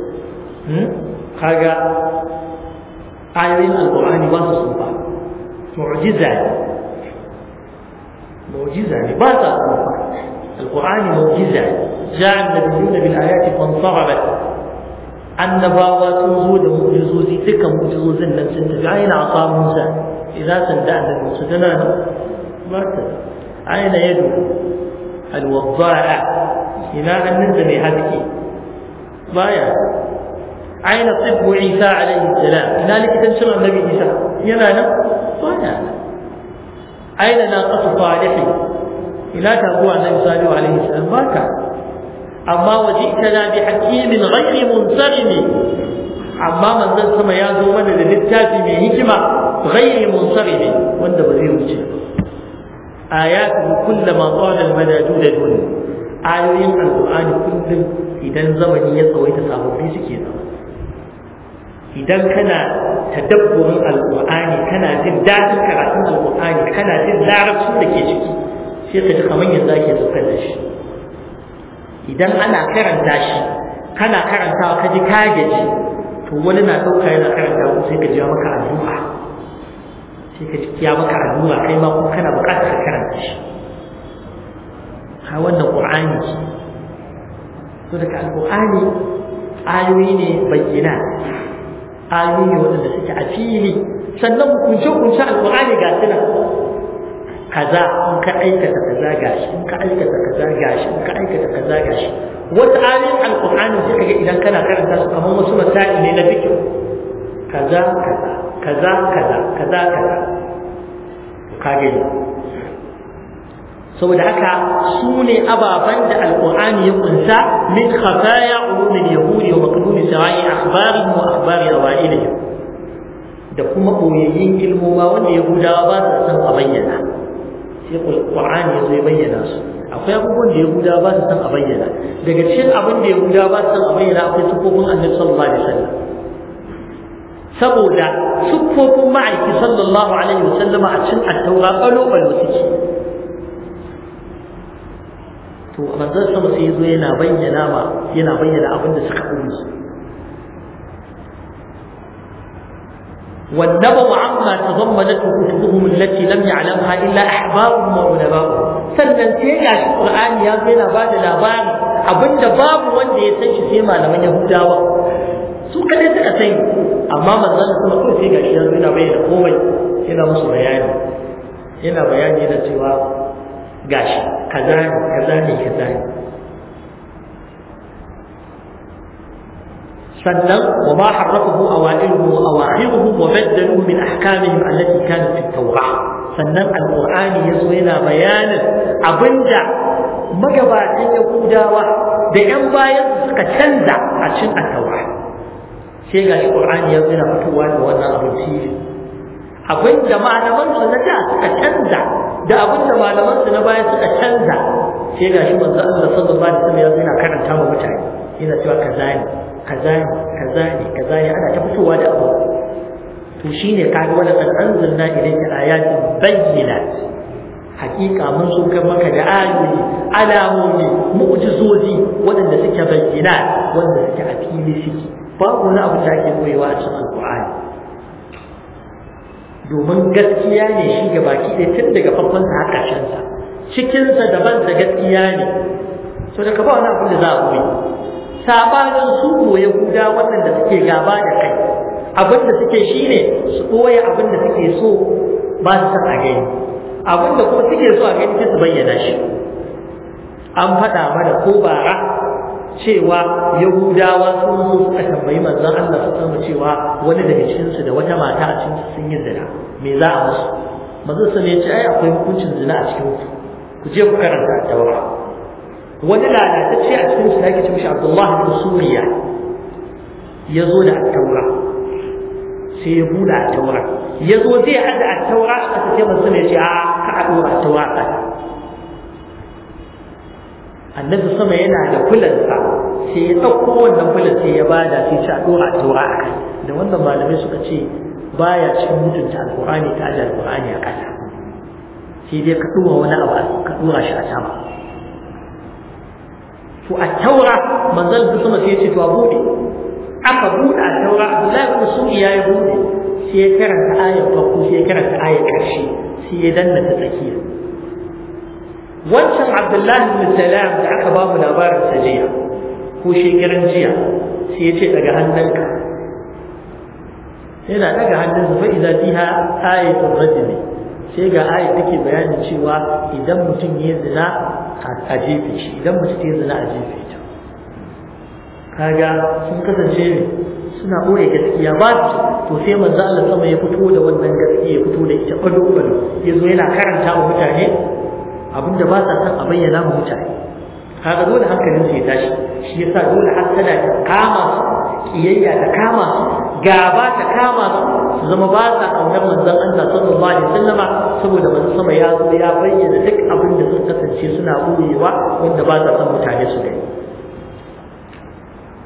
هذا آيين القرآن وصفا معجزة معجزة لباسا القرآن معجزة جاء النبيون بالآيات فانصرمت annabawa sun zo da mu'jizozi dukkan mu'jizozin nan sun tafi aina asa Musa idza sanda annabi Musa tana nan ba ta aina yadu alwadda'a ina hannun da mai haske baya aina tibbu Isa alaihi salam ina likitancin annabi Isa yana nan baya aina na qasu salihi ina ta zuwa annabi salihu alaihi salam baka amma wajitana bi hakimin ghairi munsarimi amma manzon sama ya zo mana da littafi mai hikima ghairi munsarimi wanda ba zai wuce ayatu kullama qala al madadud dun ayoyin alqur'ani kullum idan zamani ya tsawaita sababbi suke zama idan kana tadabburin alqur'ani kana jin dadin karatun alqur'ani kana jin larabcin da ke ciki sai ka ji kamar yanzu ake saukar da shi idan ana karanta shi kana karantawa ka ji ka gaji to wani na ɗauka yana karanta ko sai ka ji maka addu'a sai ka ji ya maka addu'a kai ma kuma kana buƙatar ka karanta shi ha wannan qur'ani ce to daga alqur'ani ayoyi ne bayyana ayoyi ne waɗanda suke a fili sannan hukunce hukunce alqur'ani ga su nan kaza in ka aikata kaza gashi in ka aikata kaza gashi in ka aikata kaza gashi wata ayoyin alqur'ani sai kaga idan kana karanta su kamar wasu masail ne na fiqh kaza kaza kaza kaza kaza kaza ka gani saboda haka su ne ababen da alqur'ani ya kunsa min khafaya ulumil yahudi wa maqdumi sawa'i akhbarihim wa akhbari awailihim da kuma boyayyin ilmoma wanda yahudawa ba su san a bayyana sai Qur'ani ya zai bayyana su akwai abubuwan da Yahuda ba su san a bayyana daga cikin abin da Yahuda ba su san a bayyana akwai sufofin Annabi sallallahu alaihi wasallam saboda sufofin ma'aiki sallallahu alaihi wasallam a cikin at-taura balo balo suke to manzon sama sai zo yana bayyana ma yana bayyana abin da suka umma والنبأ عما تضمنته كتبهم التي لم يعلمها إلا أحبارهم وعلماؤهم sannan sai ga shi Qur'ani ya zo yana bada labari abinda babu wanda ya san shi sai malaman Yahudawa su kadai suka sani amma manzon sama kawai sai ga shi ya zo yana bayyana komai yana musu bayani yana bayani da cewa gashi kaza ne kaza ne kaza ne sannan wa ma harrafahu awailuhu wa awakhiruhu wa baddalu min ahkamihim allati kanat fi at-taurah sannan alqur'ani yazo yana bayanin abinda magabatan yahudawa da yan bayan suka canza a cikin at-taurah sai ga shi qur'ani yazo yana fitowa da wannan abin fili abinda malaman su na da suka canza da abinda malaman su na baya suka canza sai ga shi manzo Allah sallallahu alaihi wasallam yazo yana karanta wa mutane yana cewa kaza ne kaza ne kaza ne kaza ne ana ta fitowa da abu to shine kaga wala qad anzalna ilayka ayatin bayyinat hakika mun saukar maka da ayoyi alamomi mu'jizozi waɗanda suke bayyana wanda suke a fili suke babu wani abu da ake koyewa a cikin alqur'ani domin gaskiya ne shi ga baki ɗaya tun daga farkon sa har ƙarshen sa cikinsa daban da gaskiya ne so da ka ba wani abu da za a koyi sabanin su ko yahuda waɗanda suke gaba da kai abin da suke shine su ɓoye abin da suke so ba su san a gani abin da kuma suke so a gani sai su bayyana shi an faɗa mana ko bara cewa yahudawa sun zo suka tambayi manzon Allah su sama cewa wani daga cikinsu da wata mata a cikin sun yi zina me za a musu manzon sa ne ya ce ai akwai hukuncin zina a cikin ku ku je ku karanta a tawara wani lalatacce a cikin su yake ce mishi Abdullah bin Suriya ya zo da taura sai ya buɗe a taura ya zo zai hada a taura a ƙasa sai manzo ne ya ce a ka a ɗora a taura a ƙasa annabi sama yana da fulansa sai ya ɗauko wannan fulan sai ya bada sai ce a ɗora a taura a kai da wannan malamai suka ce baya cikin mutunta alƙur'ani ta ajiye alƙur'ani a ƙasa sai dai ka ɗora wani abu ka ɗora shi a sama to a taura manzon da sama sai ya ce to a bude aka bude a taura Abdullahi ibn Suri ya yi bude sai ya karanta ayar farko sai ya karanta ayar karshe sai ya danna ta tsakiya wancan Abdullahi ibn Salam da aka ba mu labarin sa jiya ko shekaran jiya sai ya ce daga hannunka yana daga hannunsa fa idza fiha ayatul rajuli sai ga ayat take bayanin cewa idan mutum ya zina a jefe shi idan mace ta yi zina a jefe ta kaga sun kasance ne suna ɓoye gaskiya ba to sai manzo Allah sama ya fito da wannan gaskiya ya fito da ita bado bado ya zo yana karanta wa mutane abinda ba sa son a bayyana wa mutane kaga dole hankalin su ya tashi shi yasa dole hasada ta kama su kiyayya ta kama su gaba ta kama su su zama ba sa kaunar manzon Allah sallallahu alaihi wasallama saboda manzon sama ya zo ya bayyana duk abin da sun kasance suna buyewa wanda ba sa son mutane su gani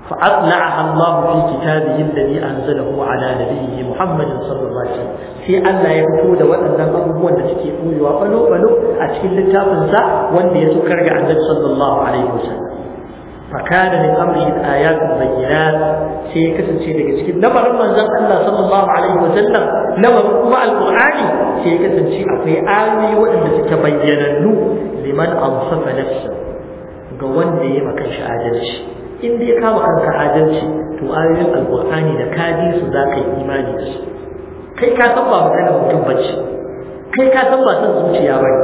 فأطلعها الله في كتابه الذي أنزله على نبيه محمد صلى الله عليه وسلم في أن لا يكتود وأن أبوه أن تكيئوا وقلوا قلوا أتكل التافنسا وأن يسكر عن النبي صلى الله عليه وسلم فكان من أمره الآيات البينات شيء كسر شيء لك شيء لما رمى الله صلى الله عليه وسلم لما رمى القرآن شيء كسر شيء في آية وأن تتبين لمن أنصف نفسه قوان لي مكان شعادلش in dai ka ba kanka adalci to ayoyin alqur'ani da kaji su za ka yi imani da su kai ka san ba maganar mutum bace kai ka san ba san zuciya bane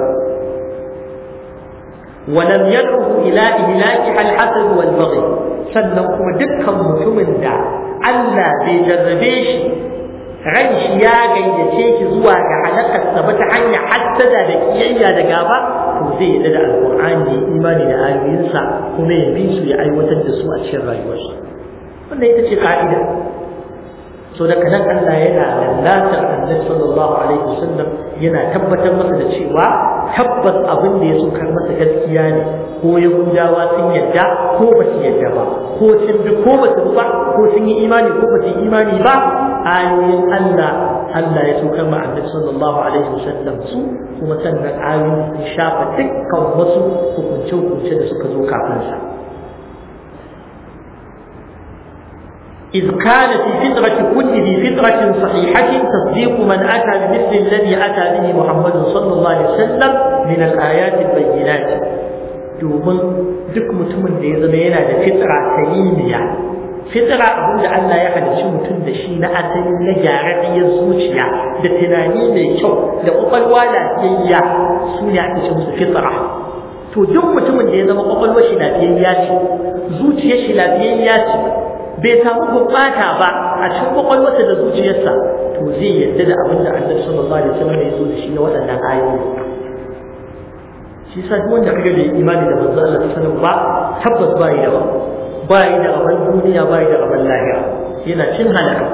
ولم يدعه إلى إهلاك الحسد والبغي sannan kuma dukkan mutumin da Allah bai jarrabe shi ran shi ya gayyace shi zuwa ga halakarsa ba ta hanyar hassada da kiyayya da gaba to zai yi da alƙur'ani ya imani da ayoyinsa kuma ya bi su ya aiwatar da su a cikin rayuwarsa wannan ita ce ka'ida so daga nan Allah yana lallatar annabi sallallahu alaihi wasallam yana tabbatar masa da cewa tabbas abin da ya sokar masa gaskiya ne ko yahudawa sun yadda ko ba su yadda ba ko sun bi ko ba su ba ko sun yi imani ko ba su yi imani ba ayoyin Allah Allah ya sokar ma annabi sallallahu alaihi wasallam su kuma sannan ayoyin sun shafa dukkan wasu hukunce-hukunce da suka zo kafin sa إذ كان في فطرة كل ذي فطرة صحيحة تصديق من أتى بمثل الذي أتى به محمد صلى الله عليه وسلم من الآيات البينات domin duk mutumin da ya zama yana da fitra salimiya fitra abin da Allah ya halicci mutum da shi na asali na gyararriyar zuciya da tunani mai kyau da kwakwalwa lafiyayya su ne ake ce musu fitra to duk mutumin da ya zama kwakwalwar shi lafiyayya ce zuciyar shi lafiyayya ce bai samu gurɓata ba a cikin kwakwalwarsa da zuciyarsa to zai yadda da abin da Allah sallallahu alaihi wasallam ya zo da shi na waɗannan ayoyi shi sa duk wanda kaga bai imani da manzo Allah sallallahu ba tabbas ba yi da ba ba yi da abin duniya ba yi da abin lahira yana cin halaka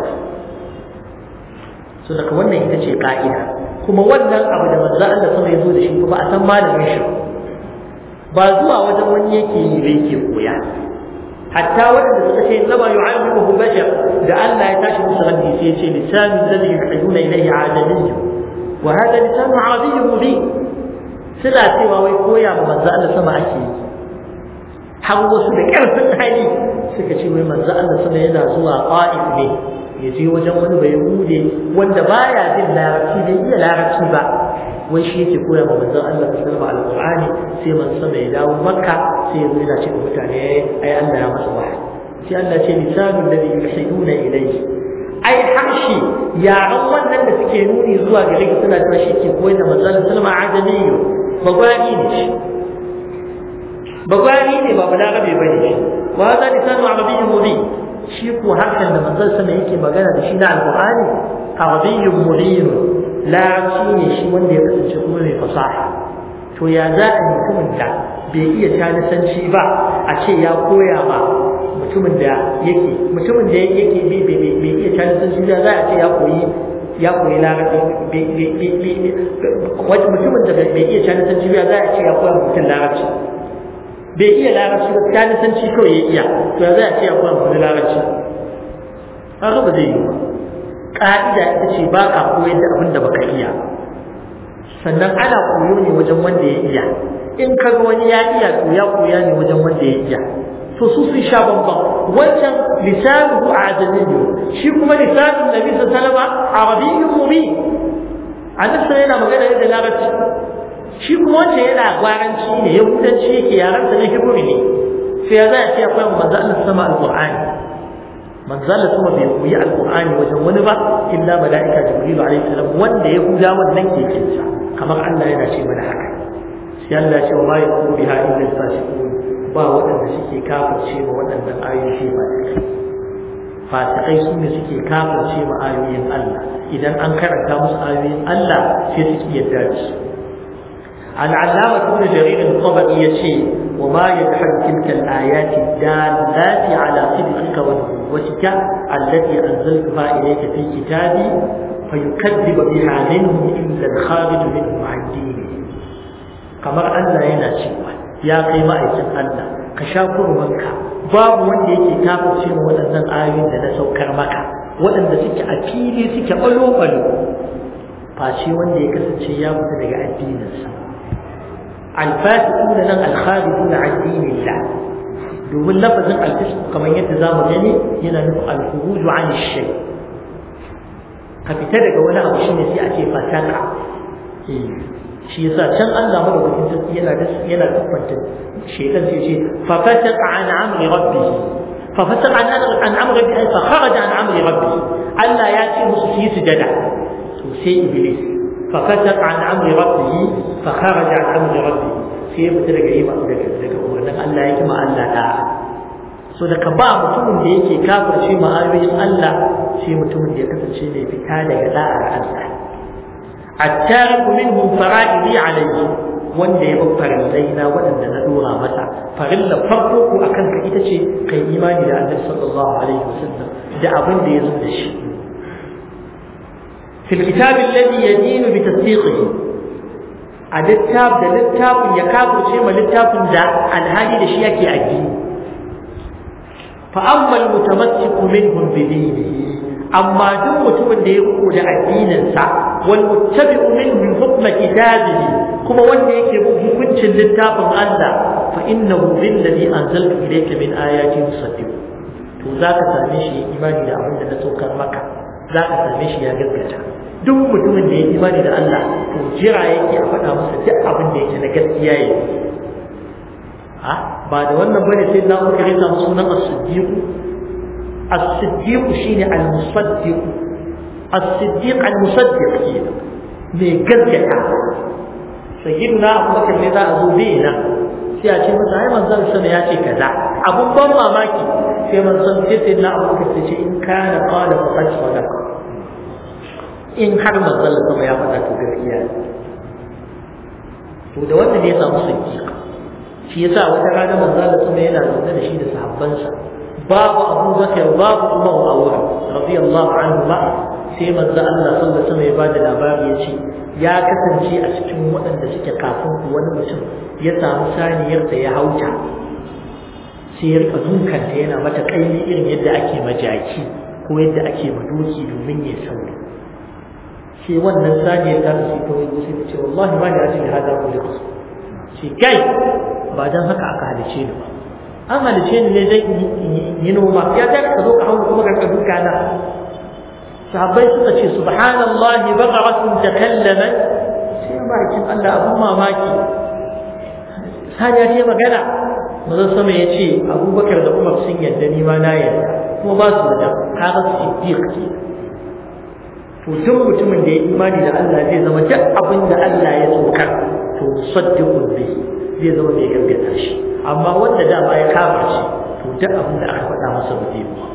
so daga wannan ita ce ka'ida kuma wannan abu da manzo Allah sallallahu ya zo da shi ba a san malamin shi ba zuwa wajen wani yake yi bai ke koya hatta waɗanda suka ce zama yu'allimuhu bashar da Allah ya tashi musu raddi sai ya ce lisanu alladhi yuhiduna ilayhi adamiyyu wa hada lisanu arabiyyun mubin suna cewa wai koya ma manzo Allah sama ake yi har wasu da ƙarfin hali suka ce wai manzo Allah sama yana zuwa qa'if ne ya je wajen wani bai hude wanda baya jin larabci bai iya larabci ba wai shi yake koya ma manzon Allah sallallahu alaihi alqur'ani sai manzon sama ya dawo makka sai ya zo yana cewa mutane ai Allah ya masa wahayi sai Allah ce lisanul ladhi yuhiduna ilayhi ai harshe yaran wannan da suke nuni zuwa gare ka suna cewa shi ke koyar da manzon Allah sallallahu alaihi adamiyyu bagwani ne shi bagwani ne ba balarabe bane shi wa hada lisanu arabiyyun mubin shi ko hakan da manzon sama yake magana da shi na alqur'ani arabiyyun mubin larabci ne shi wanda ya kasance kuma mai fasaha to ya za a mutumin da bai iya talisanci ba a ce ya koya ba mutumin da yake mutumin da yake bai iya talisanci ba za a ce ya koyi ya koyi larabci mutumin da bai iya talisanci ba za a ce ya koya mutum larabci bai iya larabci ba talisanci kawai ya iya to ya za a ce ya koya mutum larabci haka ba zai yi ba ƙa'ida ita ce ba ka koyar da abin da baka iya sannan ana koyo ne wajen wanda ya iya in ka ga wani ya iya to ya koya ne wajen wanda ya iya to su sun sha bambam wancan lisanuhu ajamiyyu shi kuma lisanun nabi sallallahu alaihi wasallam arabiyyun mubin annabi yana magana da larabci shi kuma wancan yana gwaranci ne yahudanci yake yaran sa na hibri ne sai ya za a ce akwai manzo Allah sama alqur'ani manzala kuma bai koyi alqur'ani wajen wani ba illa malaika jibril alaihi salam wanda ya huda wannan ke kinsa kamar Allah yana ce mana haka sai Allah ya ce wa ma yakunu biha illa fasiqun ba waɗanda suke kafirce ma waɗannan ayoyi ba fasikai su ne suke kafirce ma ayoyin Allah idan an karanta musu ayoyin Allah sai suke yadda da su العلامة ابن جرير الطبري يشي وما يجحد تلك الآيات الدالات على صدقك ونبوتك التي أنزلتها إليك في كتابي فيكذب بها منهم إلا الخارج منهم عن دينه كما أن لا ينشئ يا قيمة أيسن الله ka sha kurmanka babu wanda yake kafirce ma waɗannan ayoyin da na saukar maka waɗanda suke a fili suke ɓalo-ɓalo face wanda ya kasance ya fita daga addininsa alfasiquna nan alkharijuna an dinillah domin lafazin alfisq kamar yadda za mu gani yana nufin alkhuruju an shay ka fita daga wani abu shine sai a ce fataka shi yasa can Allah madaukakin sarki yana da yana tabbata shaytan sai ce fa fataka an amri rabbih fa fataka an an amri rabbih fa kharaja an amri rabbih Allah ya ce musu su yi sujada to sai iblis fa fataka an amri rabbih fa kharaja an amri rabbih sai ya fita daga yi daga daga umarnin Allah ya kima Allah da so daga ba mutumin da yake kafirce ma ayoyin Allah sai mutumin da ya kasance mai fita daga da'ar Allah التارك منهم فرائضي عليه wanda ya bar farillai waɗanda na dora masa farilla farko ko akan ka ita ce kai imani da Annabi sallallahu alaihi wasallam da abin da ya zo da shi fil kitab alladhi yadinu bi tasdiqihi a littaf da littafin ya kafirce ma littafin da alhali da shi yake addini fa amma almutamassiku minhum bi dinihi amma duk mutumin da ya riko da addininsa wal muttabi'u minhum hukma kitabihi kuma wanda yake bin hukuncin littafin Allah fa innahu billadhi anzaltu ilayka min ayati musaddiq to zaka same shi imani da abin da na saukar maka zaka same shi ya gaskata duk mutumin da ya imani da Allah to jira yake a faɗa masa duk abin da yake na gaskiya yake ha ba da wannan bane sai na muka rika sunan as-siddiq as-siddiq shine al-musaddiq as-siddiq al-musaddiq kenan me gaskata sayyidina abubakar ne za a zo bai na sai a ce masa ai manzon sama ya ce kaza abun ban mamaki sai manzon sai sayyidina abubakar sai ce in kana qala faqad sadaqa in har manzon sama ya faɗa to gaskiya to da wanda ne ya samu siddiq shi yasa wata rana manzon sama yana zaune da shi da sahabbansa babu abubakar babu umar a wurin radiyallahu anhu ma sai manzo Allah sallallahu alaihi wasallam ya bada labari ya ce ya kasance a cikin waɗanda suke kafin ku wani mutum ya samu saniyar da ya hauta sai ya rika dunkanta yana mata kaini irin yadda ake majaki ko yadda ake madoki domin ya sauri sai wannan saniyar ta ta ta wani sai ta ce wallahi ma da ajin hada ku likus shi kai ba dan haka aka halice ni ba an halice ni ne dai yi noma ya ta ka zo ka hau kuma ka duka na sahabbai suka ce subhanallahi baqaratun takallamat sai bakin Allah abun mamaki saniya ce magana mazan sama ya ce abubakar da umar sun yadda ni ma na yadda kuma ba su da kaga siddiq ke to duk mutumin da ya imani da Allah zai zama duk abin da Allah ya saukar to saddiqun bi zai zama mai gaskata shi amma wanda dama ya kama shi to duk abin da aka faɗa masa ba zai ba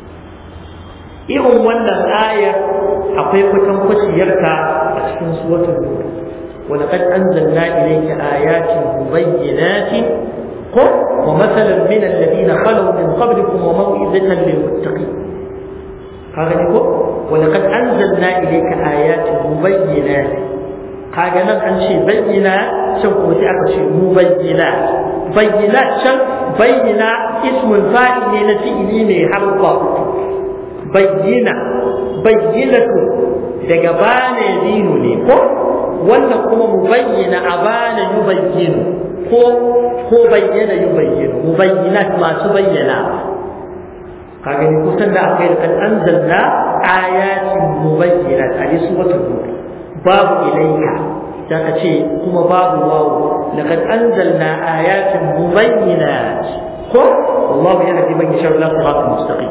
irin wannan ayar akwai kwatan kwaciyarta a cikin suwatul nur ولقد أنزلنا إليك آيات مبينات ومثلا من الذين خلوا من قبلكم وموعظة للمتقين قال ولقد أنزلنا إليك آيات مبينات قال nan an ce bayyana can kuma sai aka ce mubayyana bayyana can bayyana ismul fa'il ne na fi'ili mai harfa bayyana bayyinatu daga bana dinu ne ko wannan kuma mubayyana abana yubayyinu ko ko bayyana yubayyinu mubayyinat masu bayyana ka gani kusan da aka yi kan anzalna ayatin mubayyinat a yi suratul nur babu ilaika da ka ce kuma babu wawu laqad anzalna ayatin mubayyinat ko wallahu yahdi man yasha ila siratal mustaqim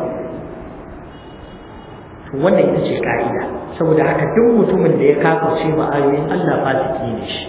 to wannan ita ce ka'ida saboda haka duk mutumin da ya kafirce ma ayoyin Allah fasiki ne shi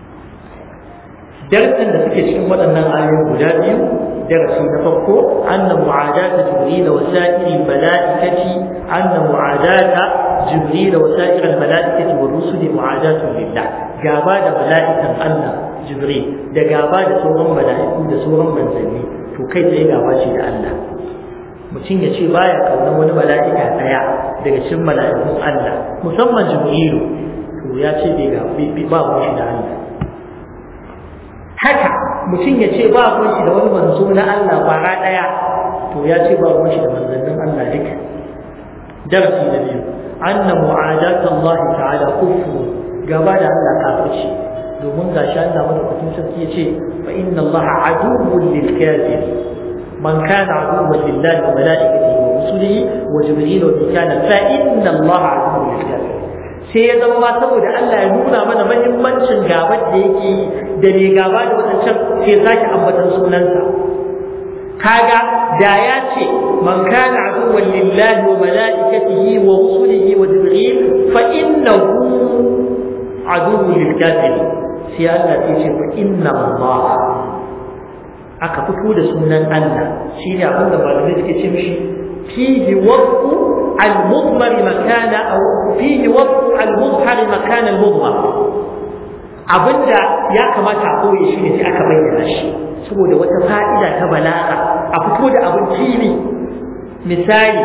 darasin da suke cikin waɗannan ayoyi guda biyu darasi na farko anna mu'adata jibril wa sa'iri malaikati anna mu'adata jibril wa sa'iri malaikati wa rusuli mu'adatu lillah gaba da mala'ikan Allah jibril da gaba da sauran mala'iku da sauran manzanni to kai tsaye gaba ce da Allah mutum ya ce baya kaunar wani mala'ika daya daga cikin mala'ikun Allah musamman jibrilu to ya ce bai ga ba mu shi da Allah haka mutum ya ce ba ruwan shi da wani manzo na Allah kwara daya to ya ce ba ruwan shi da manzannin Allah duka darasi na biyu anna mu'adat Allah ta'ala kufru gaba da Allah kafirci domin gashi Allah madaukakin sarki ya ce fa inna Allah aduwwun lil kafir man kana aduwwan lillahi wa malaikatihi wa rusulihi wa jibril wa mikala fa inna Allah aduwwun lil kafir sai ya zama ma saboda Allah ya nuna mana mahimmancin gabar da yake yi da mai gaba da wadancan sai ya sake ambatan sunansa kaga da ya ce man kana aduwwan lillahi wa malaikatihi wa rusulihi wa jibril fa innahu aduwwun lil kafirin sai Allah ya ce fa inna Allah aka fito da sunan Allah shine abin da malamai suke ce mishi fihi waqfu al-mudmar makana aw fihi waqfu al-mudhar makana al-mudmar abinda ya kamata a koye shi ne sai aka bayyana shi saboda wata fa'ida ta balaga a fito da abin fili misali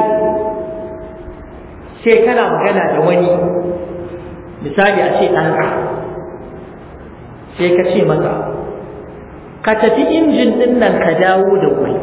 sai kana magana da wani misali a ce ɗanka sai ka ce masa ka tafi injin ɗin nan ka dawo da wuri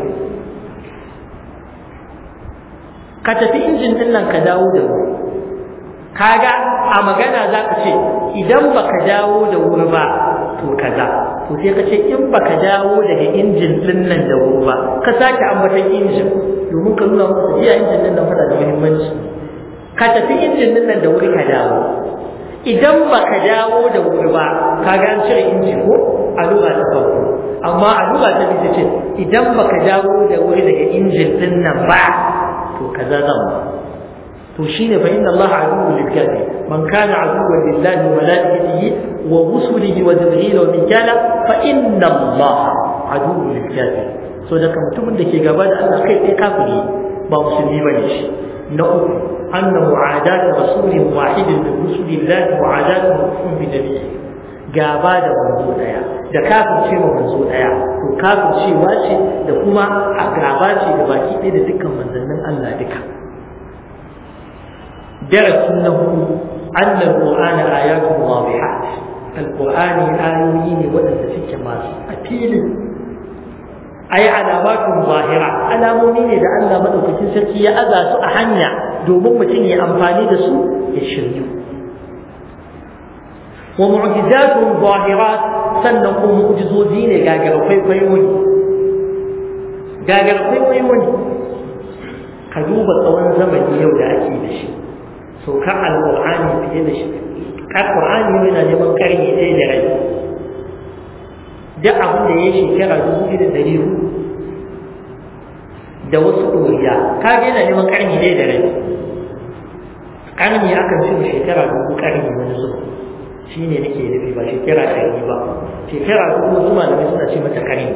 ka tafi injin ɗin nan ka dawo da wuri kaga a magana za ka ce idan baka dawo da wuri ba to kaza to sai ka ce in baka dawo daga injin ɗin nan da wuri ba ka sake ambatan injin domin ka nuna musu iya injin ɗin nan fada da muhimmanci ka tafi injin ɗin nan da wuri ka dawo idan baka dawo da wuri ba kaga an cire inji ko a lura ta farko amma a lura ta biyu ce idan baka dawo da wuri daga injin ɗin nan ba to kaza zan ba to shine fa inna Allah aduwwun lil kafir man kana aduwwan lillahi wa malaikatihi wa rusulihi wa jibril wa mikala fa inna Allah aduwwun lil kafir so da kan mutumin da ke gaba da Allah kai sai kafiri ba musulmi bane shi na uku anna mu'adat rasulin wahidin min rusulillah mu'adat kufrun bi nabiyyi gaba da manzo daya da kafirce ma manzo daya to kafircewa ce da kuma gaba ce da baki ɗaya da dukkan manzannin Allah duka درس له أن القرآن آيات واضحات القرآن آيوين وأن تفك ما أكيد أي علامات ظاهرة علامونين إذا أن مدوك تنسكي أذى سأحنى دوم متني أنفاني دسو يشريو ومعجزات ظاهرات سنقوم معجزوزين قاقر فيفيوني قاقر فيفيوني قدوب الطوان زمن يوم أكيد شيء saukar alƙur'ani fiye da shi alƙur'ani yana neman ƙarni ɗaya da rai duk abin da ya shekara dubu ɗaya da ɗari hudu da wasu ɗoriya ka ga yana neman ƙarni ɗaya da rai ƙarni akan ce shekara dubu ƙarni wani zuwa shi ne nake nufi ba shekara ɗari ba shekara dubu wasu malamai suna ce mata ƙarni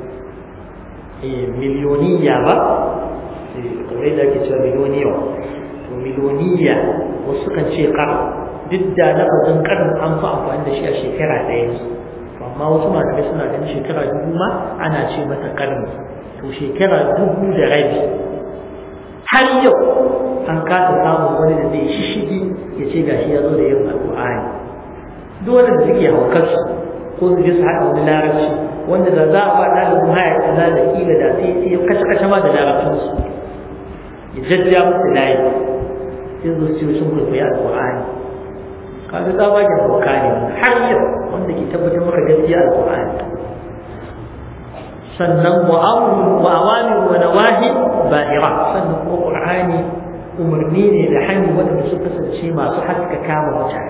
miliyoniya ba kamar da ake cewa miliyoniya miloniya wasu kan ce kar duk da lafazin karin an fi amfani da shi a shekara ɗaya ne amma wasu malamai suna ganin shekara dubu ma ana ce mata karni to shekara dubu da rabi har yau an kasa samun wani da zai shishigi ya ce gashi ya zo da yin alƙur'ani duk wanda da suke haukarsu ko su je su haɗa wani larabci wanda da za a ba ɗalibin haya kaza da kila da sai ya kashe-kashe ma da larabcinsu ya jajja musu layi sai zo ce sun kwaikwayi alƙur'ani kaga tsabagen hauka ne har yau wanda ke tabbatar maka gaskiya alƙur'ani sannan wa'awun wa'awani wa nawahi ba'ira sannan kuma qur'ani umarni ne da hanyar waɗanda su kasance masu haska kama mutane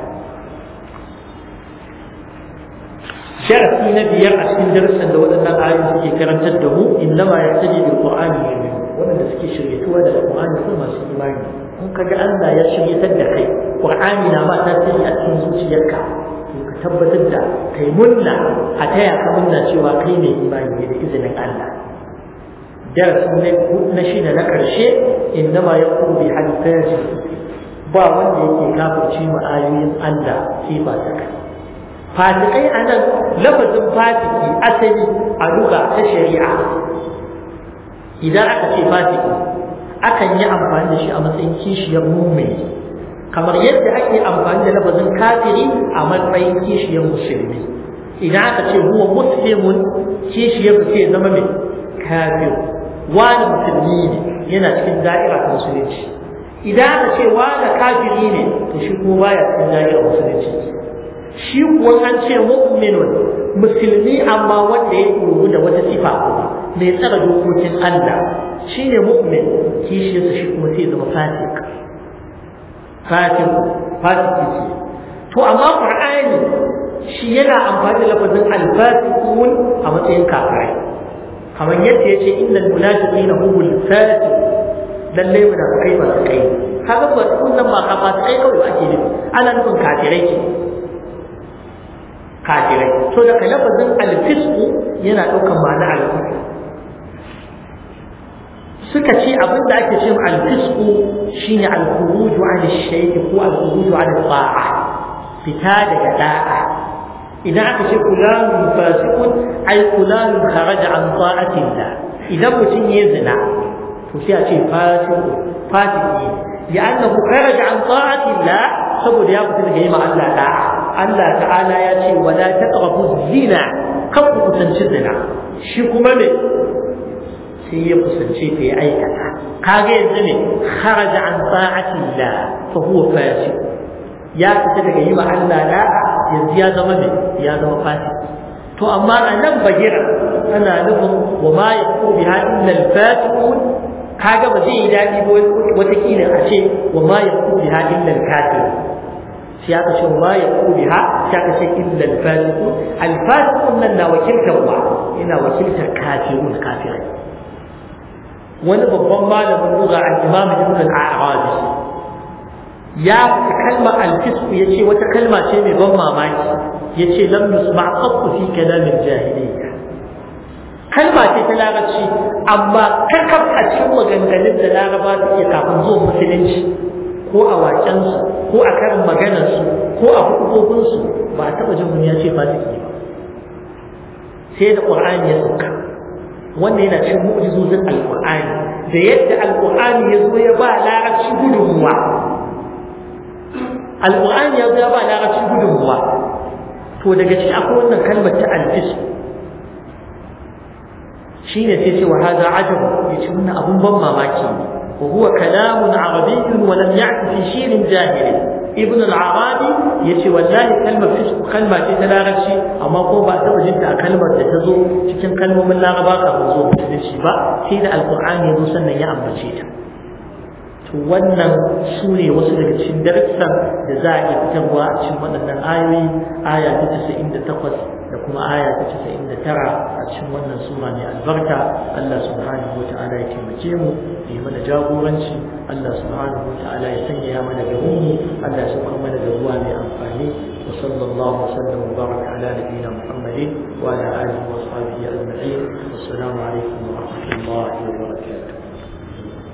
sharafi na biyar a cikin darussan da waɗannan ayoyi suke karantar da mu innama yahtadi bil qur'ani yu'min waɗanda suke shiryatuwa da qur'ani ko masu imani in kaga Allah ya shiryatar da kai qur'ani na ma tasiri a cikin zuciyarka to ka tabbatar da kai munna a taya ka munna cewa kai mai imani ne da izinin Allah darasi na shida na ƙarshe innama yaqulu bi hadithati ba wanda yake kafirci ma ayoyin Allah sai ba ta kai fasikai a nan lafazin fasiki asali a luga ta shari'a idan aka ce fasiki akan yi amfani da shi a matsayin kishiyar mumini kamar yadda ake amfani da lafazin kafiri a matsayin kishiyar musulmi idan aka ce huwa muslimun kishiyar sai ya zama mai kafir wani musulmi ne yana cikin da'ira ta musulunci idan aka ce wani kafiri ne to shi kuma baya cikin da'ira musulunci shi kuwa an ce mu'minun musulmi amma wanda ya koru da wata sifa kuma mai tsara dokokin Allah shine mu'min kishiyarsa shi kuma sai ya zama fasik fasik fasiki ce to amma qur'ani shi yana amfani da lafazin al-fasiqun a matsayin kafirai kamar yadda yace innal munafiqina humul fasiqun lalle munafikai ba su kai kaga ba wannan ba kafa kai kawai ake nufi ana nufin kafirai ke kafirai to daga lafazin al-fisqu yana ɗaukar ma'ana al-kufr suka ce abin da ake ce al-fisqu shine al-khuruju 'an ash-shay'i ko al-khuruju 'an al-ta'a fita daga da'a idan aka ce fulanun fasiqun ay fulanun kharaja 'an ta'atillah idan mutum ya zina to sai a ce fasiqu fasiki لأنه خرج عن طاعة الله saboda ya fita daga yi ma Allah da'a Allah ta'ala ya ce wala taqrabu zina kan ku kusanci zina shi kuma ne sai ya kusance ta ya aikata kaga yanzu ne kharaja an ta'ati Allah fa huwa fasiq ya fita daga yi ma Allah da'a yanzu ya zama ne ya zama fasik to amma a nan bagira ana nufin wa ma yakun biha illa al-fasiqun kaga ba zai yi daɗi ba watakila a ce wa ma ya ku biha illa al-kafir sai aka ce wa ma ya ku biha sai aka ce illa al-fasiqun al-fasiqun nan na wakiltar wa yana wakiltar kafirun kafirai wani babban malamin lugha al-imam ibn al-a'rabi ya fi kalma al-fisq yace wata kalma ce mai ban mamaki yace lam yusma' qattu fi kalam al-jahiliyya kalma ce ta larabci amma kakaf a cikin maganganun da laraba suke kafin zuwan musulunci ko a waƙensu ko a karin maganarsu ko a hukubobinsu ba a taɓa jin ya ce fasiki ba sai da ƙur'ani ya sauka wannan yana cikin mu'jizozin alƙur'ani da yadda alƙur'ani ya zo ya ba larabci gudunmuwa alƙur'ani ya zo ya ba larabci gudunmuwa to daga ciki akwai wannan kalmar ta alfisku shine sai ce wa hada ajab yace wannan abun ban mamaki wa huwa kalamun arabiy wa lam ya'ti fi shi'rin jahili ibn al-arabi yace wallahi kalmar fisq kalma ce ta larabci amma ko ba ta jin ta kalmar da ta zo cikin kalmomin laraba kafin zo musulunci ba sai da alqur'ani ya zo sannan ya ambace ta to wannan su ne wasu daga cikin darussan da za a iya fitarwa a cikin waɗannan ayoyi aya ta 98 da kuma aya ta 99 a cikin wannan sura mai albarka Allah subhanahu wata'ala ya taimake mu ya yi mana jagoranci Allah subhanahu wata'ala ya sanya mana garin mu Allah ya sauka mana da ruwa mai amfani wa sallallahu wasallam wa baraka ala nabiyyina Muhammadin wa ala alihi wa sahbihi ajma'in assalamu alaikum wa rahmatullahi wa barakatuh